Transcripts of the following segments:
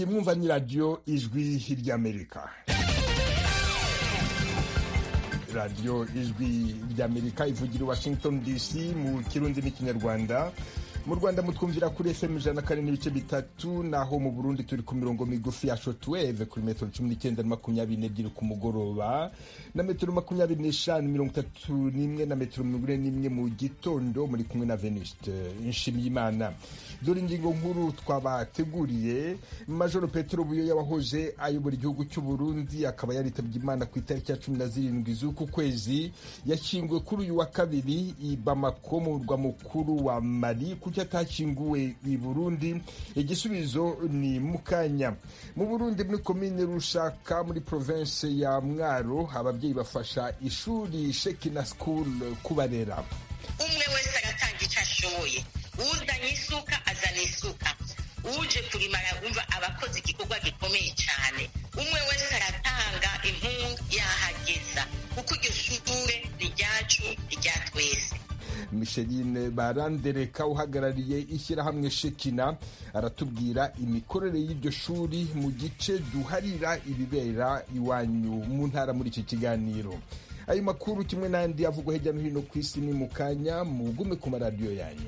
iyi mwumva ni radiyo ijwi ry'amerika radiyo ijwi ry'amerika ivugira i washington dc mu kirundi n'ikinyarwanda mu rwanda mutwumvira kuri fm ijana na kane n'ibice bitatu naho mu burundi turi ku mirongo migufi ya shotweve kuri metero cumi n'icyenda na makumyabiri n'ebyiri ku mugoroba na metero makumyabiri n'eshanu mirongo itatu n'imwe na metero mirongo ine n'imwe mu gitondo muri kumwe na venuste nshimiyimana dore ingingo nkuru twabateguriye majoro petero buyoya wahoje ayobora igihugu cy'u burundi akaba yaritabye imana ku itariki ya cumi na zirindwi z'uku kwezi yashyinguwe kuri uyu wa kabiri i bamako mu murwa mukuru wa mali kuki atakinguwe i burundi igisubizo ni mukanya mu burundi muri komine rushaka muri province ya mwaro ababyeyi bafasha ishuri shekina school kubarera umwe wese agatanga icyo ashoboye uzanye isuka azana isuka uje kurima umva abakoze igikorwa gikomeye cyane umwe wese aratanga impunga yahageza kuko iryo shure ni ryacu rya twese micheline barandereka uhagarariye ishyirahamwe shekina aratubwira imikorere y'iryo shuri mu gice duharira ibibera iwanyu mu ntara muri iki kiganiro ayo makuru kimwe n'andi avugwa hirya no hino ku isi ni mu kanya mugume ku maradiyo yanyu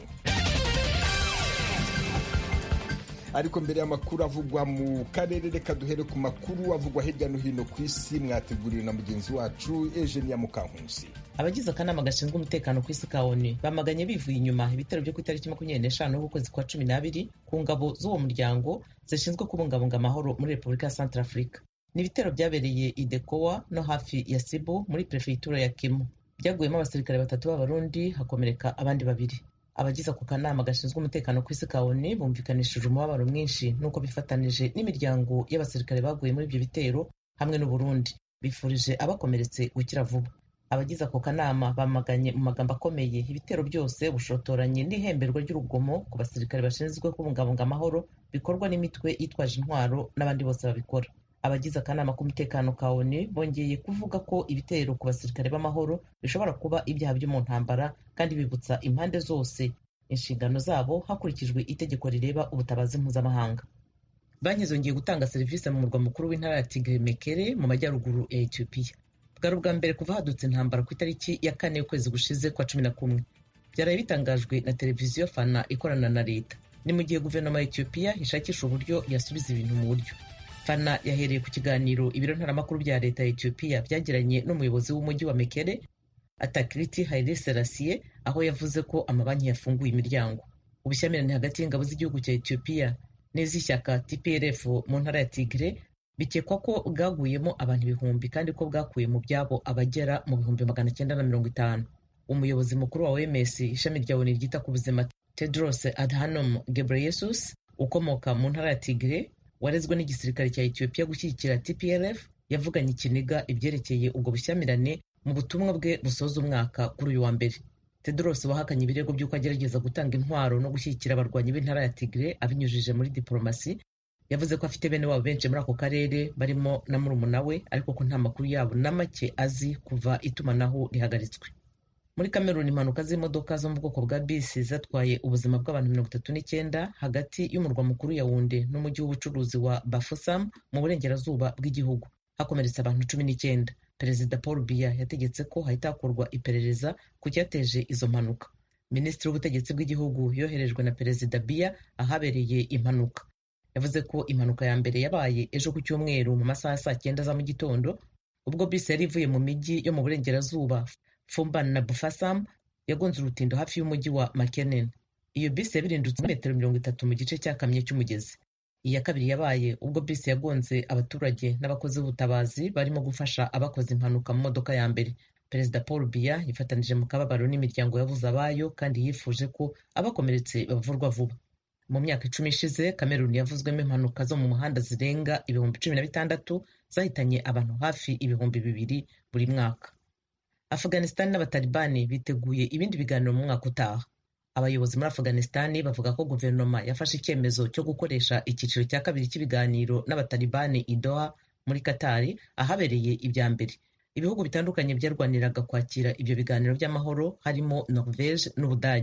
ariko mbere y'amakuru avugwa mu karere reka duhere ku makuru avugwa hirya no hino ku isi mwateguriwe na mugenzi wacu Eugenia Mukankusi abagize akanama gashinzwe umutekano ku isi ka ONU bamaganye bivuye inyuma ibitero byo ku itariki makumyabiri n'eshanu z'ukwezi kwa cumi n'abiri ku ngabo z'uwo muryango zishinzwe kubungabunga amahoro muri repubulika ya Centrafrica ni ibitero byabereye i Dekowa no hafi ya Sibo muri perefegitura ya Kimu byaguyemo abasirikare batatu b'abarundi hakomereka abandi babiri abagize ako kanama gashinzwe umutekano ku isi ka ONU bumvikanishije umubabaro mwinshi n'uko bifatanije n'imiryango y'abasirikare baguye muri ibyo bitero hamwe n'u Burundi bifurije abakomeretse gukira vuba abagize ako kanama bamaganye mu magambo akomeye ibitero byose bushotoranye n'ihemberwa ry'urugomo ku basirikare bashinzwe kubungabunga amahoro bikorwa n'imitwe yitwaje intwaro n'abandi bose babikora abagize akanama k'umutekano ka ONU bongeye kuvuga ko ibitero ku basirikare b'amahoro bishobora kuba ibyaha byo mu ntambara kandi bibutsa impande zose inshingano zabo hakurikijwe itegeko rireba ubutabazi mpuzamahanga banki zongeye gutanga serivisi mu murwa mukuru w'intara ya Tigre Mekere mu majyaruguru ya Ethiopia bwari ubwa mbere kuva hadutse intambara ku itariki ya kane y'ukwezi gushize kwa cumi na kumwe byaraye bitangajwe na televiziyo fana ikorana na leta ni mu gihe guverinoma ya Ethiopia ishakisha uburyo yasubiza ibintu mu buryo fana yahereye ku kiganiro ibiro ntaramakuru bya leta ya Ethiopia byagiranye n'umuyobozi w'umujyi wa Mekere Atakiriti Haile Selassie aho yavuze ko amabanki yafunguye imiryango ubushyamirane hagati y'ingabo z'igihugu cya Ethiopia n'iz'ishyaka TPLF mu ntara ya Tigre bikekwa ko bwaguyemo abantu ibihumbi kandi ko bwakuye mu byabo abagera mu bihumbi magana cyenda na mirongo itanu umuyobozi mukuru wa OMS ishami rya ONU ryita ku buzima Tedros Adhanom Ghebreyesus ukomoka mu ntara ya Tigre warezwe n'igisirikare cya Ethiopia gushyigikira TPLF yavuganye ikiniga ibyerekeye ubwo bushyamirane mu butumwa bwe busoza umwaka kuri uyu wa mbere Tedros wahakanye ibirego by'uko agerageza gutanga intwaro no gushyigikira abarwanyi b'intara ya Tigre abinyujije muri diplomasi yavuze ko afite bene wabo benshi muri ako karere barimo na murumuna we ariko ko nta makuru yabo na make azi kuva itumanaho rihagaritswe muri kameruni impanuka z'imodoka zo mu bwoko bwa bisi zatwaye ubuzima bw'abantu mirongo itatu n'icyenda hagati y'umurwa mukuru ya wunde n'umujyi w'ubucuruzi wa bafusam mu burengerazuba bw'igihugu hakomeretse abantu cumi n'icyenda perezida paul biya yategetse ko hahita hakorwa iperereza ku cyateje izo mpanuka minisitiri w'ubutegetsi bw'igihugu yoherejwe na perezida biya ahabereye impanuka yavuze ko impanuka ya mbere yabaye ejo ku cyumweru mu masaha ya saa cyenda za mu gitondo ubwo bisi yari ivuye mu mijyi yo mu burengerazuba Fumban na Bufasam yagonze urutindo hafi y'umujyi wa Makenen. Iyo bisi yabirindutse metero mirongo itatu mu gice cyakamye cy'umugezi. Iya kabiri yabaye ubwo bisi yagonze abaturage n'abakozi b'ubutabazi barimo gufasha abakoze impanuka mu modoka ya mbere. Perezida Paul Biya yifatanije mu kababaro n'imiryango yabuze abayo kandi yifuje ko abakomeretse bavurwa vuba. Mu myaka icumi ishize Kameruni yavuzwemo impanuka zo mu muhanda zirenga ibihumbi cumi na bitandatu zahitanye abantu hafi ibihumbi bibiri buri mwaka. Afghanistan n'abatalibani biteguye ibindi biganiro mu mwaka utaha abayobozi muri Afghanistan bavuga ko guverinoma yafashe icyemezo cyo gukoresha icyiciro cya kabiri cy'ibiganiro n'abatalibani i Doha muri Katari ahabereye ibya mbere ibihugu bitandukanye byarwaniraga kwakira ibyo biganiro by'amahoro harimo Norvege n'Ubudage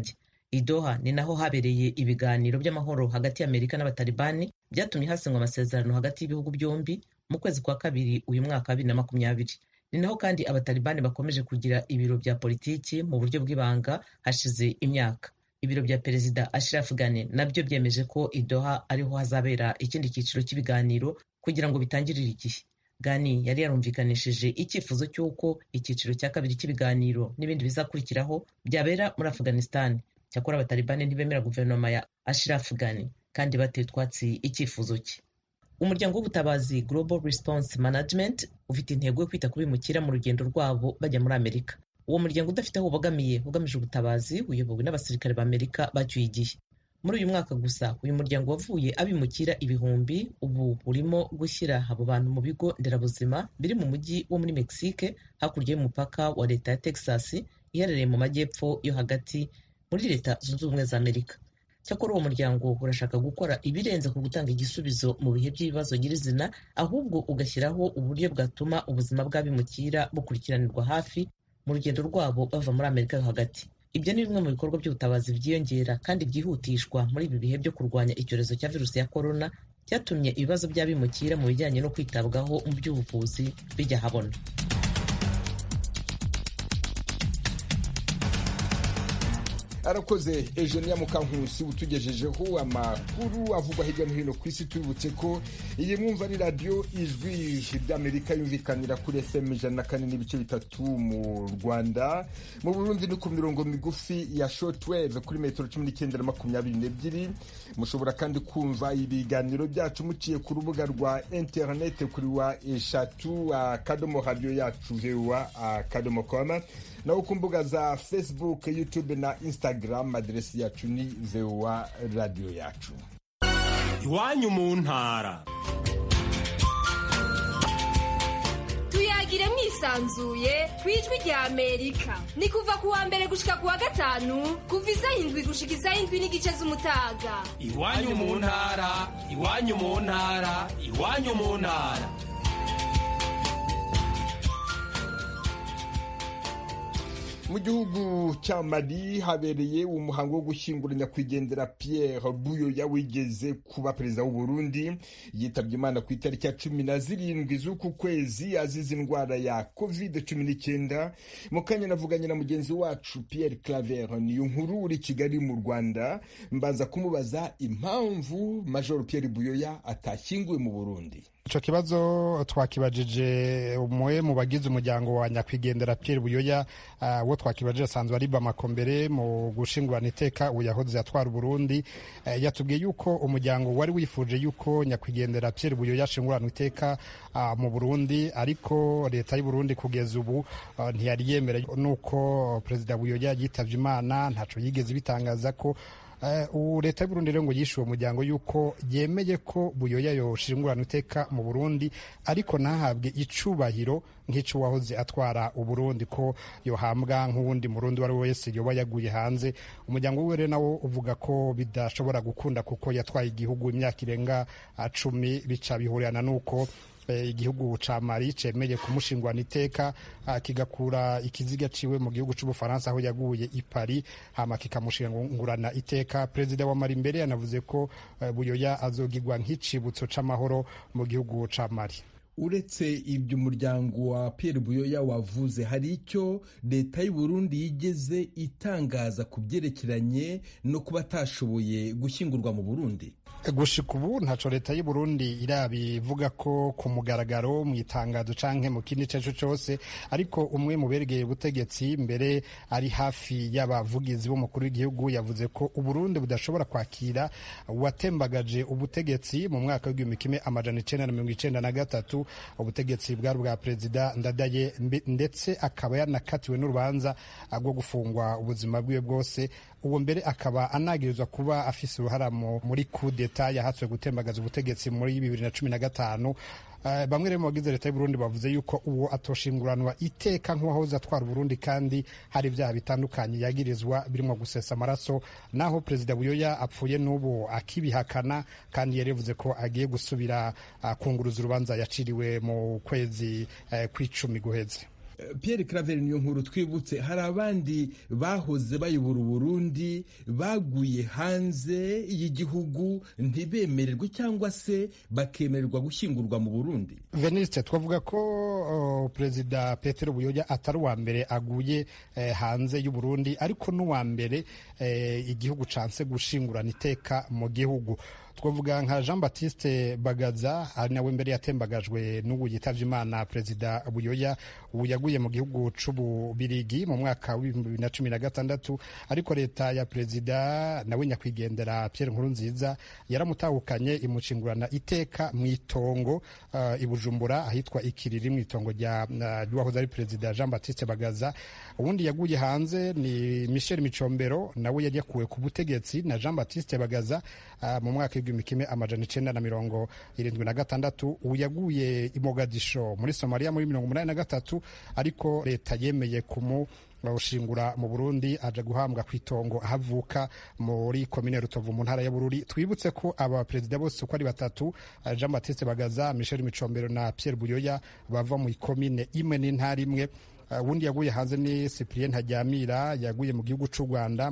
idoha ni naho habereye ibiganiro by'amahoro hagati y'amerika n'abatalibani byatumye hasinywa amasezerano hagati y'ibihugu byombi mu kwezi kwa kabiri uyu mwaka wa bibiri na makumyabiri ni naho kandi abatalibani bakomeje kugira ibiro bya politiki mu buryo bw'ibanga hashize imyaka ibiro bya perezida Ashraf Ghani nabyo byemeje ko idoha ariho hazabera ikindi cyiciro cy'ibiganiro kugira ngo bitangirire igihe Ghani yari yarumvikanishije icyifuzo cy'uko icyiciro cya kabiri cy'ibiganiro n'ibindi bizakurikiraho byabera muri Afghanistan cyakora abatalibani ntibemera guverinoma ya Ashraf Ghani kandi bateye utwatsi icyifuzo cye umuryango w'ubutabazi Global Response Management ufite intego yo kwita ku bimukira mu rugendo rwabo bajya muri Amerika uwo muryango udafite aho ubogamiye ugamije ubutabazi uyobowe n'abasirikare b'Amerika bacyuye igihe muri uyu mwaka gusa uyu muryango wavuye abimukira ibihumbi ubu urimo gushyira abo bantu mu bigo nderabuzima biri mu mujyi wo muri Mexique hakurya y'umupaka wa leta ya Texas iherereye mu majyepfo yo hagati muri leta zunze ubumwe za Amerika cyakora uwo muryango urashaka gukora ibirenze ku gutanga igisubizo mu bihe by'ibibazo nyirizina ahubwo ugashyiraho uburyo bwatuma ubuzima bw'abimukira bukurikiranirwa hafi mu rugendo rwabo bava muri Amerika yo hagati ibyo ni bimwe mu bikorwa by'ubutabazi byiyongera kandi byihutishwa muri ibi bihe byo kurwanya icyorezo cya virusi ya korona cyatumye ibibazo by'abimukira mu bijyanye no kwitabwaho mu by'ubuvuzi bijya ahabona arakoze Eugenia Mukankusi utugejejeho amakuru avugwa hirya no hino ku isi tubibutse ko iyi mwumva ni radiyo ijwi ry'amerika yumvikanira kuri fm ijana na kane n'ibice bitatu mu rwanda mu burundi ni ku mirongo migufi ya shortwave kuri metero cumi n'icyenda na makumyabiri n'ebyiri mushobora kandi kumva ibiganiro byacu muciye ku rubuga rwa interinete kuri wa eshatu akadomo radiyo yacu vewa akadomo koma naho ku mbuga za facebook youtube na instagram aderesi yacu ni voa radiyo yacu iwanyu mu ntara tuyagire mwisanzuye ku ijwi rya amerika ni kuva ku wa mbere gushika ku wa gatanu kuva isaha indwi gushika isaha indwi n'igice z'umutaga iwanyu mu ntara iwanyu mu ntara iwanyu mu ntara mu gihugu cya mali habereye umuhango wo gushyingura nyakwigendera pierre buyoya wigeze kuba perezida w'u Burundi yitabye imana ku itariki ya cumi na zirindwi z'uku kwezi azize indwara ya covid cumi n'icyenda mu kanya navuganye na mugenzi wacu pierre claver niyo nkuru uri kigali mu rwanda mbanza kumubaza impamvu major pierre buyoya atashyinguwe mu burundi icyo kibazo twakibajije umwe mu bagize umuryango wa nyakwigendera Pierre Buyoya uwo twakibajije asanzwe ari Bamako mbere mu gushingurana iteka ubu yahoze atwara Burundi yatubwiye yuko umuryango wari wifuje yuko nyakwigendera Pierre Buyoya ashingurana iteka mu Burundi ariko leta y'u Burundi kugeza ubu ntiyari yemera nuko perezida Buyoya yitabye Imana ntaco yigeze bitangaza ko ubu leta y'uburundi rero ngo yishe uwo muryango yuko yemeye ko buyoya yoshingurana iteka mu burundi ariko ntahabwe icubahiro nk'icyo wahoze atwara uburundi ko yohambwa nk'uwundi murundi uwo ari we wese yoba yaguye hanze umuryango we rero nawo uvuga ko bidashobora gukunda kuko yatwaye igihugu imyaka irenga cumi bica bihurirana n'uko igihugu ca mali cemeye kumushingurana iteka kigakura ikiziga ciwe mu gihugu c'ubufaransa aho yaguye i paris hama kikamushingurana iteka perezida wa mali mbere yanavuze ko buyoya azogirwa nk'icibutso c'amahoro mu gihugu ca mali uretse ibyo umuryango wa Pierre Buyoya wavuze hari icyo leta y'u Burundi yigeze itangaza ku byerekeranye no kuba atashoboye gushyingurwa mu Burundi gushika ubu ntaco leta y'u Burundi irabivuga ko ku mugaragaro mu itangazo canke mu kindi ceco cose ariko umwe mu beregeye ubutegetsi mbere ari hafi y'abavugizi b'umukuru w'igihugu yavuze ko uburundi budashobora kwakira uwatembagaje ubutegetsi mu mwaka w'igihumbi kimwe amajana icenda na mirongo icenda na gatatu ubutegetsi bwari bwa perezida ndadaye ndetse akaba yanakatiwe n'urubanza rwo gufungwa ubuzima bwiwe bwose uwo mbere akaba anagirizwa kuba afise uruhara muri kudeta yahatswe gutembagaza ubutegetsi muri bibiri na cumi na gatanu bamwe rero mu bagize leta y'uburundi bavuze yuko uwo atoshinguranwa iteka nk'uwahoze atwara uburundi kandi hari ibyaha bitandukanye yagirizwa birimo gusesa amaraso naho perezida buyoya apfuye n'ubu akibihakana kandi yari yavuze ko agiye gusubira kunguruza urubanza yaciriwe mu kwezi kw'icumi guheze Pierre Claver niyo nkuru twibutse hari abandi bahoze bayobora Uburundi baguye hanze y'igihugu ntibemererwe cyangwa se bakemererwa gushyingurwa mu Burundi veniste twavuga ko uh, perezida petero buyoya atari uwa mbere aguye eh, hanze y'uburundi ariko n'uwa mbere eh, igihugu canse gushingurana iteka mu gihugu twavuga nka jean baptiste bagaza ari nawe mbere yatembagajwe n'ubu yitavye imana perezida buyoya ubu yaguye mu gihugu c'ububirigi mu mwaka w'ibihumbi bibiri na cumi na gatandatu ariko leta ya perezida nawe nyakwigendera pierre nkurunziza yaramutahukanye imucingurana iteka mu itongo uh, i bujumbura ahitwa ikiriri mu itongo rya uh, ry'uwahoze ari perezida jean baptiste bagaza uwundi yaguye hanze ni michel micombero nawe yari yakuwe ku butegetsi na jean baptiste bagaza uh, mu mwaka w'igihumbi kimwe amajana icenda na mirongo irindwi na gatandatu ubu yaguye i mogadisho muri somaliya muri mirongo umunani na gatatu ariko leta yemeye kumu bawushingura mu burundi aja guhambwa ku itongo ahavuka muri komine rutovu mu ntara ya bururi twibutse ko aba perezida bose uko ari batatu jean baptiste bagaza michel micombero na pierre buyoya bava mu ikomine imwe n'intara imwe ubundi yaguye hanze ni cyprien ntajyamira yaguye mu gihugu cy'u rwanda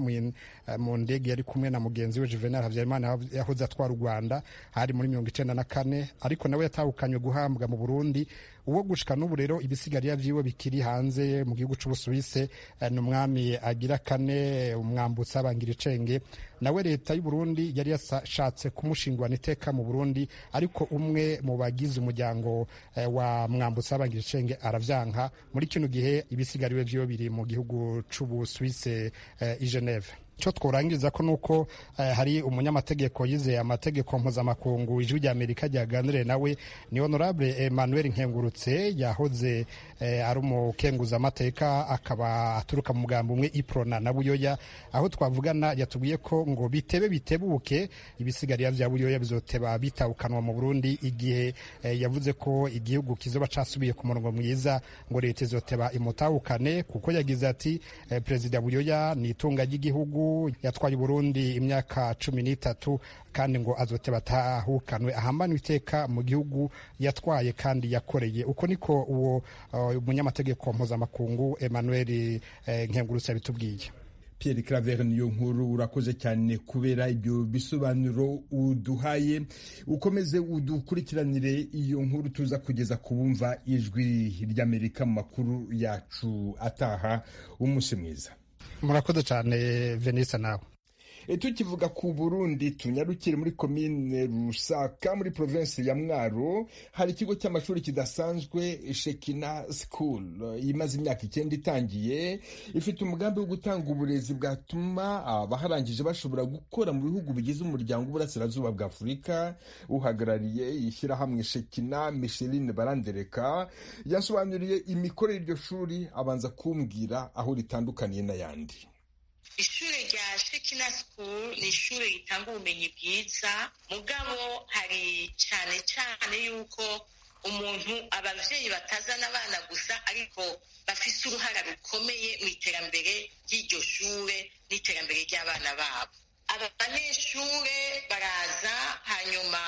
mu ndege yari kumwe na mugenzi we juvenal habyarimana yahoze atwara u rwanda hari muri mirongo icenda na kane ariko nawe yatahukanywe guhambwa mu burundi uwo gushika n'ubu rero ibisigarira vyiwe bikiri hanze mu gihugu c'ubusuwise ni umwami agira kane umwambutsi abangira icenge nawe leta y'u Burundi yari yashatse kumushingurana iteka mu Burundi ariko umwe mu bagize umuryango eh, wa mwambutsi abangira icenge aravyanka muri kino gihe ibisigariwe vyiwe biri mu gihugu c'ubusuwise eh, i Geneve icyo tworangiza ko nuko eh, hari umunyamategeko yizeye amategeko mpuzamakungu ijwi rya amerika ryaganiriye nawe ni honorable emmanuel nkengurutse yahoze eh, ari umukenguzamateka akaba aturuka mu mugambi umwe iprona na buyoya aho twavugana yatubwiye ko ngo bitebe bitebuke ibisigarira vya buyoya bizoteba bitawukanwa mu burundi igihe eh, yavuze ko igihugu kizoba casubiye ku murongo mwiza ngo leta izoteba imutahukane kuko yagize ati eh, perezida buyoya ni itunga ry'igihugu yatwaye Burundi imyaka cumi n'itatu kandi ngo azote batahukanwe ahambanwe iteka mu gihugu yatwaye kandi yakoreye uko niko uwo umunyamategeko mpuzamakungu Emmanuel Nkengurutse yabitubwiye Pierre Claver niyo nkuru urakoze cyane kubera ibyo bisobanuro uduhaye ukomeze udukurikiranire iyo nkuru tuza kugeza ku bumva ijwi ry'Amerika mu makuru yacu ataha umunsi mwiza murakoze cyane venisa nawe tukivuga ku burundi tunyarukire muri komine rusaka muri provinsi ya mwaro hari ikigo cy'amashuri kidasanzwe shekina school imaze imyaka icyenda itangiye ifite umugambi wo gutanga uburezi bwatuma abaharangije bashobora gukora mu bihugu bigize umuryango w'uburasirazuba bwa afurika uhagarariye ishyirahamwe shekina micheline barandereka yasobanuriye imikorere y'iryo shuri abanza kumbwira aho ritandukaniye n'ayandi ishuri rya shekina school ni ishuri ritanga ubumenyi bwiza mugabo hari cyane cyane yuko umuntu ababyeyi batazana abana gusa ariko bafite uruhara rukomeye mu iterambere ry'iryo shure n'iterambere ry'abana babo aba banyeshure baraza hanyuma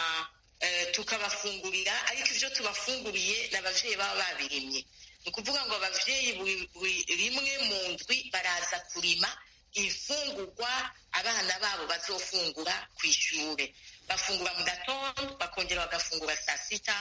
tukabafungurira ariko ibyo tubafunguriye ni ababyeyi baba babirimye ni ukuvuga ngo ababyeyi buri rimwe mu ndwi baraza kurima ifungurwa abana babo bazofungura ku ishuri bafungura mu gatondo bakongera bagafungura saa sita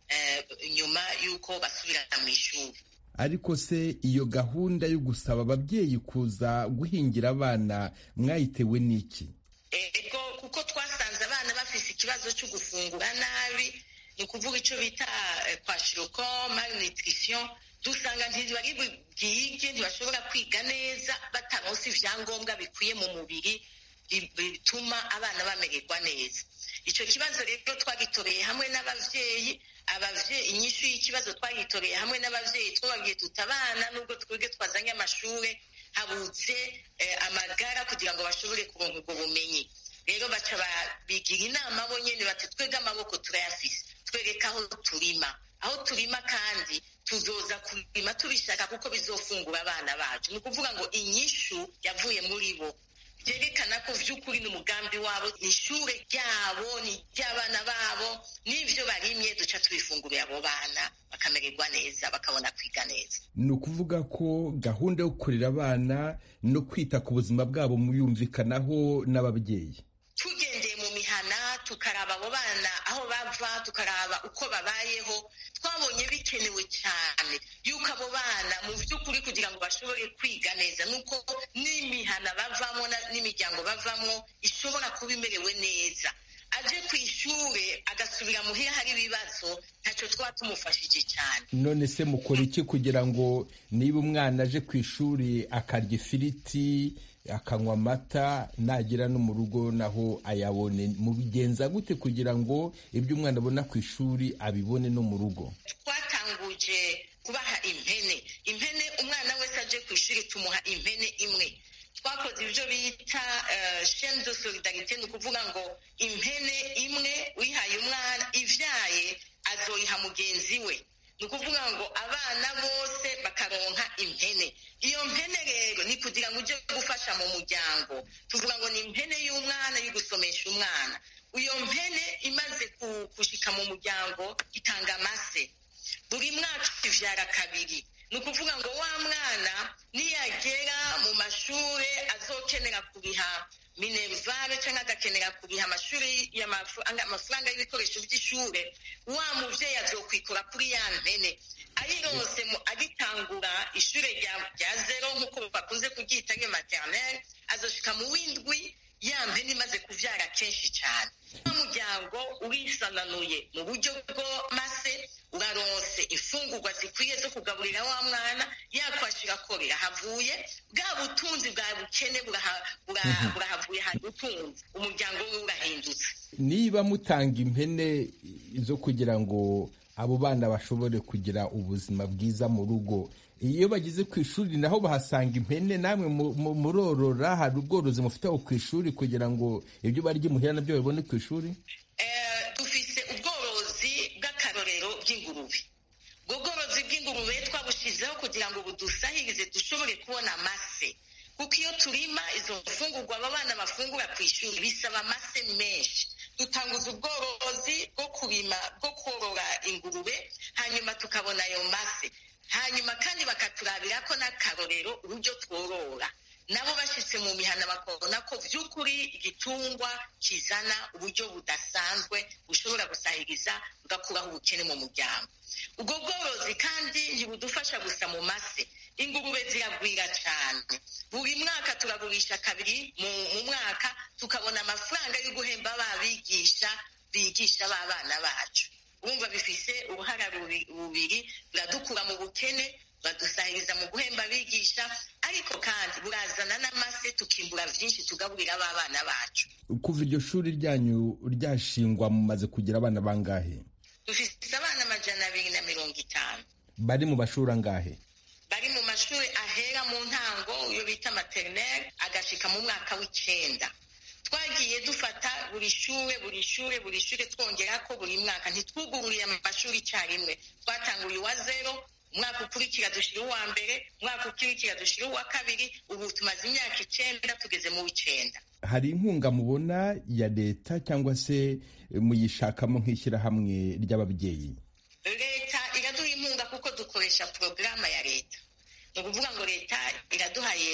nyuma y'uko basubira mu ishuri ariko se iyo gahunda yo gusaba ababyeyi kuza guhingira abana mwayitewe n'iki ego kuko twasanze abana bafite ikibazo cyo gufungura nabi ni ukuvuga icyo bita kwashiroko malnutrition dusanga ntibari bwige ntibashobora kwiga neza bataronse ibyangombwa bikwiye mu mubiri bituma abana bamererwa neza icyo kibazo rero twagitoreye hamwe n'ababyeyi ababyeyi inyishu y'ikibazo twagitoreye hamwe n'ababyeyi twababwiye tuti abana nubwo twebwe twazanye amashuri habutse amagara kugira ngo bashobore kuronka ubwo bumenyi rero baca bigira inama bo nyine bati twebwe amaboko turayafise twereka aho turima aho turima kandi tuzoza kurima tubishaka kuko bizofungura abana bacu ni ukuvuga ngo inyishu yavuye muri bo byerekana ko vy'ukuri n'umugambi wabo ni ishure ryabo ni iry'abana babo n'ivyo barimye duca tubifungurira abo bana bakamererwa neza bakabona kwiga neza ni ukuvuga ko gahunda yo kurera abana no kwita ku buzima bwabo muyumvikanaho n'ababyeyi tugendeye mu mihana tukaraba abo bana aho bava tukaraba uko babayeho twabonye bikenewe cyane yuko abo bana mu by'ukuri kugira ngo bashobore kwiga neza nuko n'imihana bavamo n'imiryango bavamo ishobora kuba imerewe neza aje ku ishure agasubira muhira hari ibibazo ntacyo twaba tumufashije cyane none se mukora iki kugira ngo niba umwana aje ku ishuri akarya ifiriti akanywa amata nagera no mu rugo naho ayabone mubigenza gute kugira ngo ibyo umwana abona ku ishuri abibone no mu rugo twatanguje kubaha impene impene umwana wese aje ku ishuri tumuha impene imwe twakoze ibyo bita sheni de solidarite ni ukuvuga ngo impene imwe uyihaye umwana ivyaye azoyiha mugenzi we ni ukuvuga ngo abana bose bakaronka impene iyo mpene rero ni kugira ngo ujye gufasha mu muryango tuvuga ngo ni impene y'umwana yo gusomesha umwana iyo mpene imaze gushika mu muryango itanga amase buri mwaka ivyara kabiri ni ukuvuga ngo wa mwana niyagera mu mashuri azokenera kuriha minerivare cyangwa agakenera kuriha amashuri amafaranga y'ibikoresho by'ishure wa muvyeyi azokwikora kuri ya mpene ayirose agitangura ishure rya zero nk'uko bakunze kuryita nge maternelle azoshika mu w'indwi ya mpene imaze kuvyara kenshi cyane umuryango urisananuye mu buryo bw'amase uraronse imfungurwa zikwiye zo kugaburira wa mwana yakwashira ko birahavuye bwa butunzi bwa bukene burahavuye hari ubutunzi umuryango we urahindutse niba mutanga impene zo kugira ngo abo bana bashobore kugira ubuzima bwiza mu rugo iyo bageze ku ishuri naho bahasanga impene namwe murorora hari ubworozi mufite aho ku ishuri kugira ngo ibyo barya imuhira nabyo babibone ku ishuri dufise ubworozi bw'akarorero bw'ingurube ubwo bworozi bw'ingurube twabushizeho kugira ngo budusahirize dushobore kubona amase kuko iyo turima izo mfungurwa aba bana bafungura ku ishuri bisaba amase menshi dutanguza ubworozi bwo kurima bwo korora ingurube hanyuma tukabona ayo mase hanyuma kandi bakaturabira ko n'akarorero uburyo tworora nabo bashyitse mu mihana bakabona ko by'ukuri igitungwa kizana uburyo budasanzwe bushobora gusahiriza bugakuraho ubukene mu muryango ubwo bworozi kandi ntibudufasha gusa mu mase ingurube ziragwira cyane buri mwaka turagurisha kabiri mu mwaka tukabona amafaranga yo guhemba babigisha bigisha b'abana bacu wumva bifise uruhara bubiri buradukura mu bukene badusahiriza mu guhemba abigisha ariko kandi burazana n'amase tukimbura byinshi tugaburira abana bacu kuva iryo shuri ryanyu ryashingwa mumaze kugira abana bangahe dufite abana amajana abiri na mirongo itanu bari mu mashuri angahe bari mu mashuri ahera mu ntango iyo bita materineri agashika mu mwaka w'icenda twagiye dufata buri shure buri shure buri shure twongera ko buri mwaka ntitwugururiye amashuri icyarimwe twatanguye uwa zero umwaka ukurikira dushira uwa mbere umwaka ukurikira dushira uwa kabiri ubu tumaze imyaka icenda tugeze mu w'icenda hari inkunga mubona ya leta cyangwa se muyishakamo nk'ishyirahamwe ry'ababyeyi leta iraduha inkunga kuko dukoresha porogaramu ya leta ni ukuvuga ngo leta iraduhaye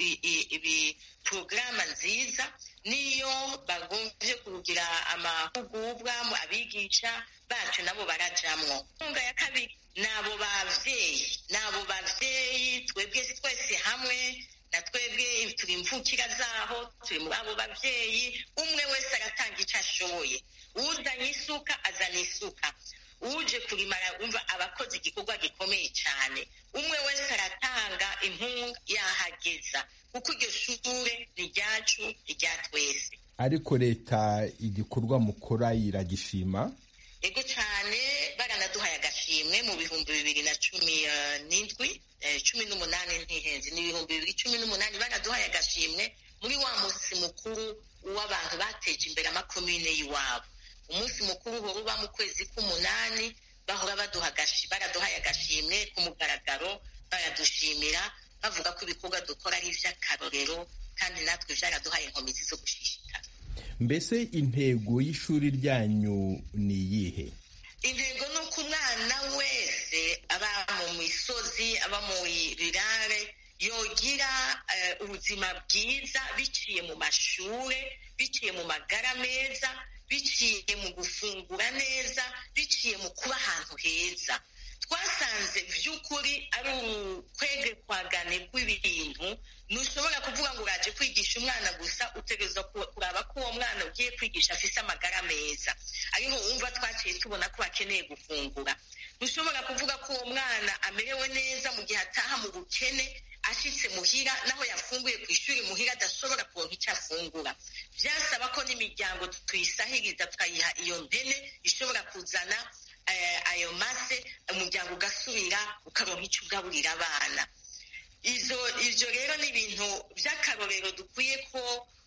ibi porogaramu nziza niyo bagombye kugira amahugurwa abigisha bacu nabo barajamwo inkunga ya kabiri ni abo bavyeyi ni abo bavyeyi twebwe twese hamwe na twebwe turi imvukira zaho turi muri abo bavyeyi umwe wese aratanga icyo ashoboye uzanye isuka azana isuka uje kurimara umva abakoze igikorwa gikomeye cyane umwe wese aratanga inkunga yahageza kuko iryo shure ni ryacu ni rya twese ariko leta igikorwa mukora iragishima ego cyane baranaduhaye agashimwe mu bihumbi bibiri na cumi n'indwi cumi n'umunani ntihenze ni ibihumbi bibiri cumi n'umunani baraduhaye agashimwe muri wa munsi mukuru w'abantu bateje imbere amakomine y'iwabo umunsi mukuru uhora uba mu kwezi k'umunani bahora baduha baraduhaye agashimwe ku mugaragaro baradushimira bavuga ko ibikorwa dukora ari iby'akarorero kandi natwe byaraduhaye inkomezi zo gushishikara mbese intego y'ishuri ryanyu ni iyihe intego ni uko umwana wese aba mu misozi aba mu rirare yogira ubuzima bwiza biciye mu mashuri biciye mu magara meza biciye mu gufungura neza biciye mu kuba ahantu heza twasanze by'ukuri ari ukwegekwagane rw'ibintu ntushobora kuvuga ngo uraje kwigisha umwana gusa utegereza kuraba ko uwo mwana ugiye kwigisha afise amagara meza ariho wumva twaciye tubona ko bakeneye gufungura ntushobora kuvuga ko uwo mwana amerewe neza mu gihe ataha mu bukene ashitse muhira naho yafunguye ku ishuri muhira adashobora kuronka icyo afungura byasaba ko n'imiryango tuyisahiriza tukayiha iyo mpene ishobora kuzana ayo mase umuryango ugasubira ukaronka icyo ugaburira abana ibyo rero ni ibintu by'akarorero dukwiye ko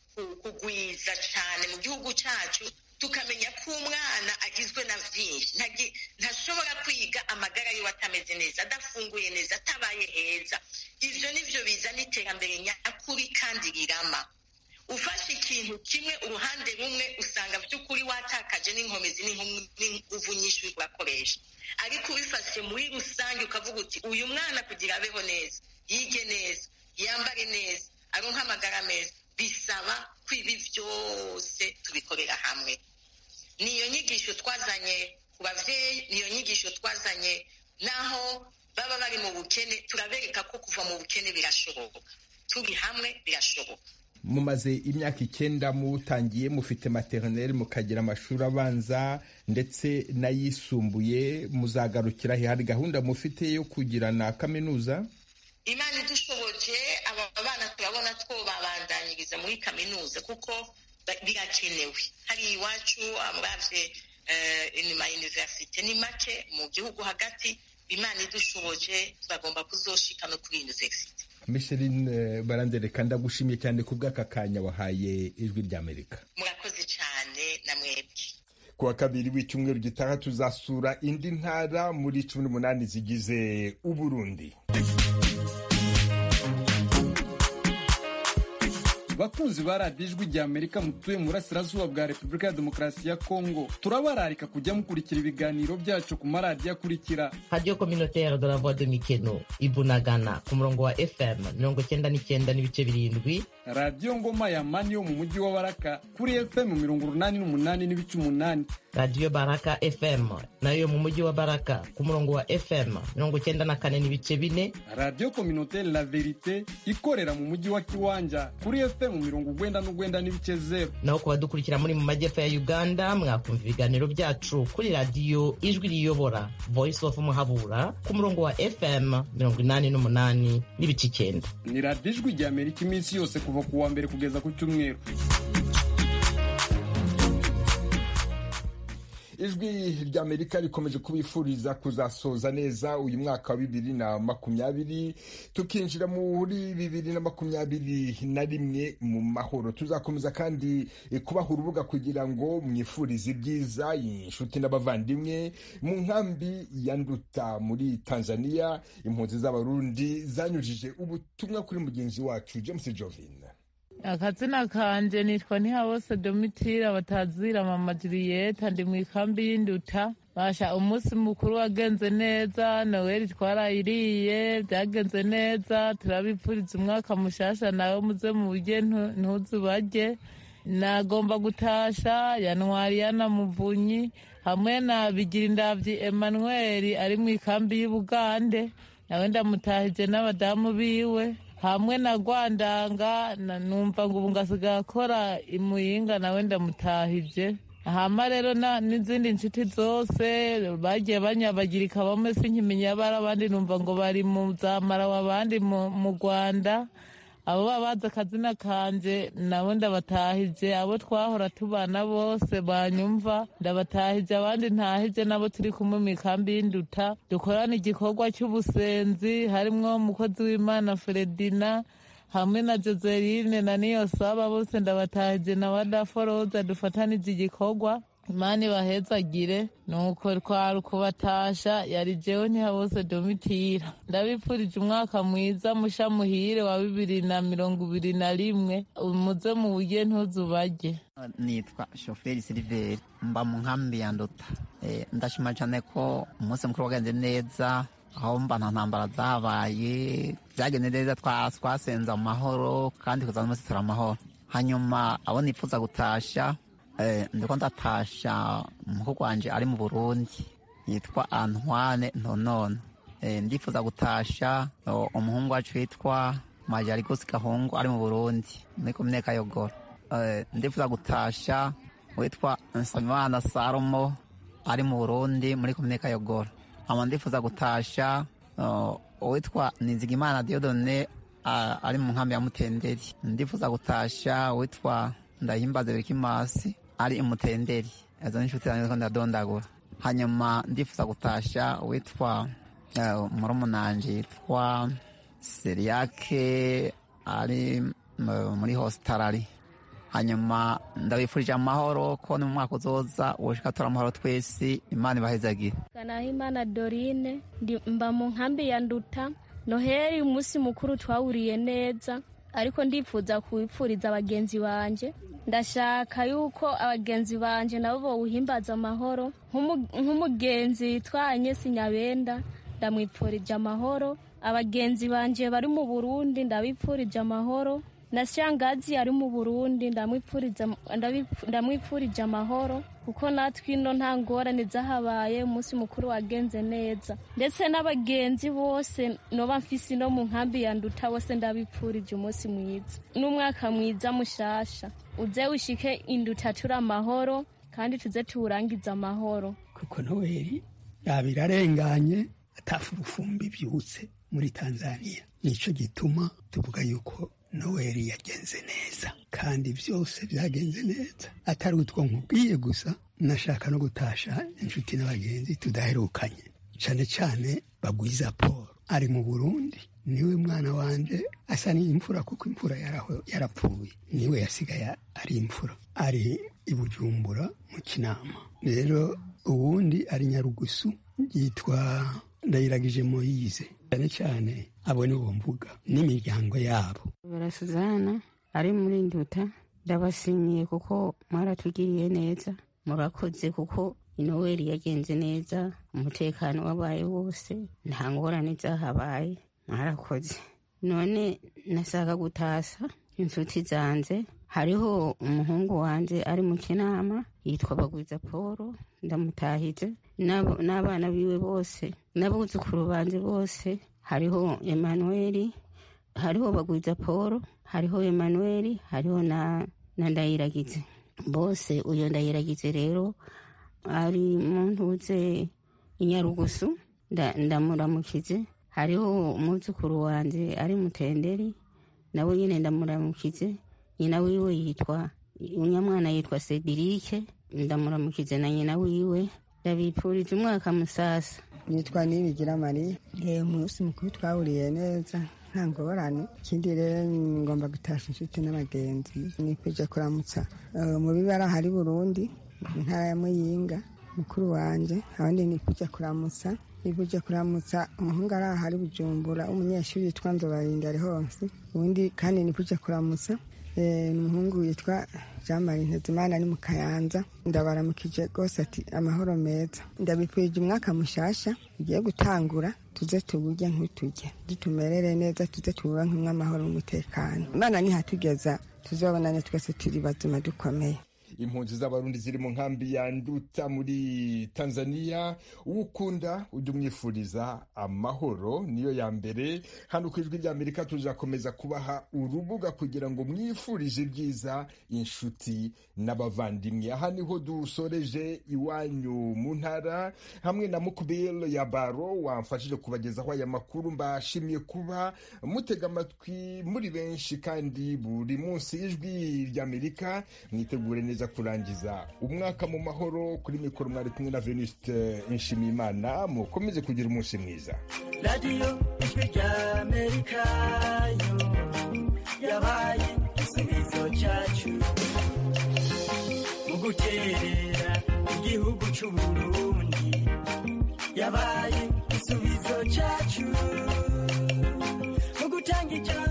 kugwiza cyane mu gihugu cyacu tukamenya ko umwana agizwe na byinshi ntashobora kwiga amagara yiwe atameze neza adafunguye neza atabaye heza ibyo ni byo bizana iterambere nyakuri kandi rirama ufashe ikintu kimwe uruhande rumwe usanga by'ukuri watakaje n'inkomezi n'inguvu nyinshi uri kurakoresha ariko ubifashe muri rusange ukavuga uti uyu mwana kugira abeho neza yige neza yambare neza aronke amagara meza bisaba ko ibi byose tubikorera hamwe niyo nyigisho twazanye ku babyeyi niyo nyigisho twazanye naho baba bari mu bukene turabereka ko kuva mu bukene birashoboka turi hamwe birashoboka mumaze imyaka icyenda mutangiye mufite materineri mukagira amashuri abanza ndetse n'ayisumbuye muzagarukira he hari gahunda mufite yo kugira na kaminuza imana idushoboje aba bana turabona two babandanyiriza muri kaminuza kuko birakenewe hari iwacu amurabye inyuma y'univerisite ni make mu gihugu hagati imana idushoboje turagomba kuzoshika no kuri univerisite Micheline barandereka ndagushimiye cyane ku bw'aka kanya wahaye ijwi ry'amerika murakoze cyane na mwebwe ku wa kabiri w'icyumweru gitaha tuzasura indi ntara muri cumi n'umunani zigize uburundi bakunzi ba radiyo ijwi rya amerika mutuye mu burasirazuba bwa repubulika ya demokarasi ya kongo turabararika kujya mukurikira ibiganiro byacu ku maradiyo akurikira radiyo communautaire de la voix de mikeno ibunagana ku murongo wa fm mirongo icyenda n'icyenda n'ibice birindwi radiyo ngoma ya mani yo mu mujyi wa baraka kuri fm mirongo urunani n'umunani n'ibice umunani radiyo baraka fm nayo yo mu mujyi wa baraka ku murongo wa fm mirongo icyenda na kane n'ibice bine radiyo communautaire la verite ikorera mu mujyi wa kiwanja kuri fm mirongo ugwenda n'ugwenda n'ibice zero naho ku badukurikira muri mu majyepfo ya uganda mwakumva ibiganiro byacu kuri radiyo ijwi riyobora voice of muhabura ku murongo wa fm mirongo inani n'umunani n'ibice icyenda ni radiyo ijwi rya amerika iminsi yose kuva ku wa mbere kugeza ku cyumweru ijwi ry'amerika rikomeje kubifuriza kuzasoza neza uyu mwaka wa bibiri na makumyabiri tukinjira muri bibiri na makumyabiri na rimwe mu mahoro tuzakomeza kandi kubaha urubuga kugira ngo mwifurize ibyiza inshuti n'abavandimwe mu nkambi ya nduta muri tanzania impunzi z'abarundi zanyujije ubutumwa kuri mugenzi wacu james jovin akazina kanje nitwa ntihabose domitira batazira mama juriyeta ndi mu ikambi y'induta basha umunsi mukuru wagenze neza noweli twarayiriye byagenze neza turabipfuriza umwaka mushasha nawe muze mu burye ntuzu barye nagomba gutasha yanwari yanamuvunyi hamwe na bigira indavyi emmanuel ari mu ikambi y'ubugande nawe ndamutahije n'abadamu biwe hamwe na rwandanga numva ngo ubu ngasigaye akora imuyinga nawe ndamutahije hama rero n'izindi nshuti zose bagiye banyabagirika bamwe sinkimenya bari abandi numva ngo bari mu zamarawa abandi mu rwanda abo baba bazi akazina kanje nabo ndabatahije abo twahora tubana bose banyumva ndabatahije abandi ntahije nabo turi kumwe mu ikambi y'induta dukorana igikorwa cy'ubusenzi harimwo umukozi w'imana feredina hamwe na joseline na niyo saba bose ndabatahije na wadaforoza dufatanije igikorwa imana ibahezagire nuko twari kubatasha yari jewe ntihabose domitira ndabipfurije umwaka mwiza musha muhire wa bibiri na mirongo ibiri na rimwe muze mu burye ntuzubarye nitwa shoferi siliveri mba mu nkambi ya nduta Eh, ndashima cyane ko umunsi mukuru wagenze neza aho mba nta ntambara zabaye byagenze neza twa- twasenze amahoro kandi kuzana umunsi turi amahoro hanyuma abo nifuza gutasha eh, ndiko ndatasha umukuru wanje ari mu burundi yitwa antoine ntonono Eh, ndifuza gutasha oh, umuhungu wacu witwa majarigos gahungu ari mu burundi muri komine kayogoro Eh, ndifuza gutasha witwa nsabimana salomo ari mu burundi muri komine kayogoro ama ndifuza gutasha uh, uwitwa nizigimana diodone uh, ari mu nkambi ya mutenderi ndifuza gutasha uwitwa ndahimbaze birikimasi ari imutenderi izo ni inshuti zanjye ziko ndadondagura hanyuma ndifuza gutasha uwitwa uh, murumunanje yitwa seriyake ari uh, muri hositarari hanyuma ndabifurije amahoro ko ni mu mwaka uzoza ushika tora amahoro twese imana ibahezagire Kanahimana Dorine ndi mba mu nkambi ya Nduta Noheli umunsi mukuru twawuriye neza ariko ndifuza kuwipfuriza abagenzi banje ndashaka yuko abagenzi banje nabo bowuhimbaza amahoro Nk'umu- nk'umugenzi yitwa Agnes Nyabenda ndamwipfurije amahoro abagenzi banje bari mu Burundi ndabipfurije amahoro na shangazi ari mu Burundi ndamwipfuriza ndabipfu- ndamwipfurije amahoro kuko natwe ino nta ngorane zahabaye umunsi mukuru wagenze neza ndetse n'abagenzi bose noba mfise no mu nkambi ya nduta bose ndabipfurije umunsi mwiza n'umwaka mwiza mushasha uze wishike induta turi amahoro kandi tuze tuwurangize amahoro kuko noweli yaba irarenganye atafu urufumbi byutse muri tanzania nico gituma tuvuga yuko noweli yagenze neza kandi byose byagenze neza atari utwo nkubwiye gusa nashaka no gutasha inshuti n'abagenzi tudaherukanye cyane cyane bagwiza paul ari mu burundi niwe mwana wanje asa n'imfura kuko imfura yaraho- yarapfuye niwe yasigaye ari imfura ari i bujumbura mu kinama rero uwundi ari nyarugusu yitwa ndayiragije moyize cyane cyane abo ni bo mvuga n'imiryango yabo barasuzana ari muri nduta ndabashimiye kuko mwaratugiriye neza murakoze kuko inoweli yagenze neza umutekano wabaye wose nta ngorane zahabaye mwarakoze none nasaka gutasa inshuti zanjye hariho umuhungu wanjye ari mu kinama yitwa bagwiza paul ndamutahize n'abo- n'abana biwe bose n'abuzukuru banjye bose hariho emanuweli hariho bagwiza paul hariho emanuweli hariho na na ndayiragize bose uyo ndayiragize rero ari mu ntuze inyarugusu nda- ndamuramukize hariho umwuzukuru wanjye ari mutenderi nawe nyine ndamuramukize nyina wiwe yitwa unyamwana yitwa sedirike ndamuramukize na nyina wiwe ndabipfuriza umwaka musasa nitwa nibigira mariya rero umunsi mukuru twawuriye neza nta ngorane ikindi rero ngomba gutasha inshuti n'abagenzi ni kujya kuramutsa eh, mu bibara hari burundi mu ntara ya muyinga mukuru wanjye abandi ni kujya kuramutsa ni kujya kuramutsa umuhungu ari aha ari bujumbura umunyeshuri yitwa nzobarinda ari hose ubundi kandi ni kujya kuramutsa Eh, ni umuhungu yitwa jean marie ntezimana ari mu kayanza ndabaramukije rwose ati amahoro meza ndabipfurije umwaka mushasha ugiye gutangura tuze tuwurye nk'uturye dutumerere neza tuze tuwubankemwo amahoro n'umutekano imana nihatugeza tuzabonane twese turi bazima dukomeye impunzi z'abarundi ziri mu nkambi ya nduta muri tanzania uwukunda ujya umwifuriza amahoro niyo ya mbere hano ku ijwi ry'amerika tuzakomeza kubaha urubuga kugira ngo mwifurize ibyiza inshuti n'abavandimwe aha niho dusoreje iwanyu mu ntara hamwe na mukubiro ya baro wamfashije kubagezaho aya makuru mbashimiye kuba mutega amatwi muri benshi kandi buri munsi ijwi ry'amerika mwitegure neza kurangiza umwaka mu mahoro kuri mikoro mwari kumwe na venuste nshimiyimana mukomeze kugira umunsi mwiza radiyo ijwi ry'amerika yo yabaye igisubizo cyacu mu guterera icara